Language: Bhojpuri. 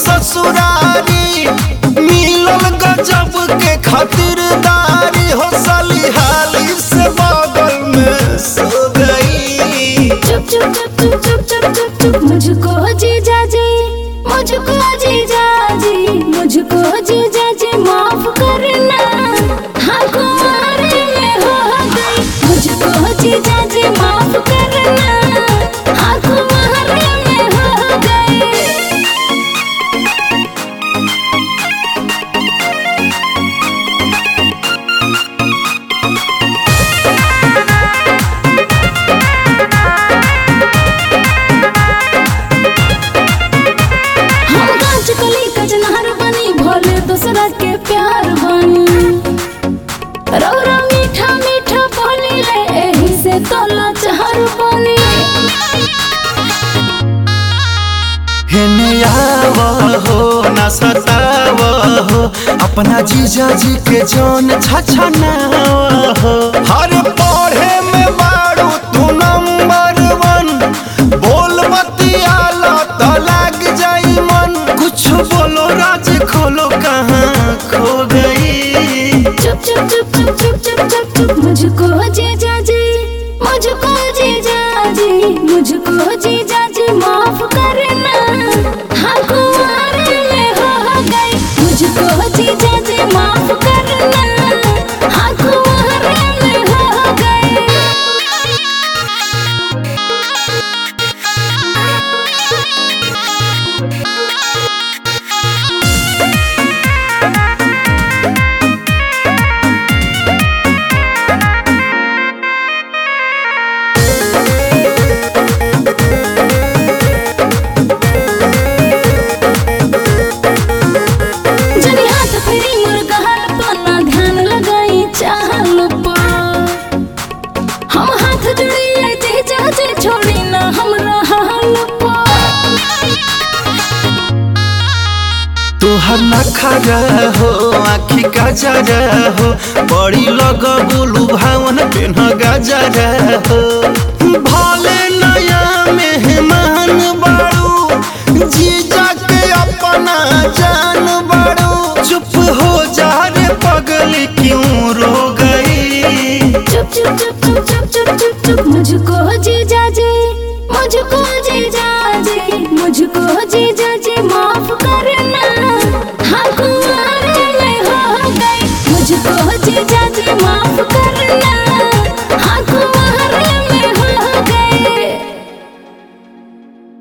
ससुरारी मिलल गजब के खातिरदारी हो साली हाली से बगल में सो गई चुप चुप चुप चुप चुप चुप चुप चुप मुझको जीजा जी मुझको जीजा जी मुझको जीजा जी माफ करना हाँ कुमारी में हो गई मुझको जीजा जी माफ करना हाँ कुमारी में हो गई हम कांच कली कचनार बनी भोले दूसरा के प्यार बनी रौरा मीठा मीठा बोली ले एही से तोला चार बनी हेने आव हो न सताव हो अपना जीजा जी के जौन छछनाव हो हर पढ़े में बारू तू नंबर वन बोल बतियाला तो लग जाई मन कुछ बोलो राज खोलो कहाँ खो गई चुप चुप चुप चुप चुप चुप चुप चुप मुझको जीजा जी मुझको जीजा जी मुझको जीजा जी माफ करना हाँ कुमारी में हो गई मुझको जीजा जी माफ करना हाँ कुमारी में हो गई जनी हाथ फेरी मुर्गहल पर ना ध्यान लगाई चाहल पर हम हाथ जोड़ी जे जाजे छोड़ी ना हमरा हाल पर तोहर नखरा हो आखी गजरा हो बड़ी लग बोलू भावन पेन गजरा हो भले नया मेहमान बाड़ू जीजा के अपना जान बाड़ू चुप हो जा रे पगल क्यों रो गई चुप चुप चुप चुप चुप चुप चुप चुप मुझको जीजा जी मुझको जीजा जी मुझको जी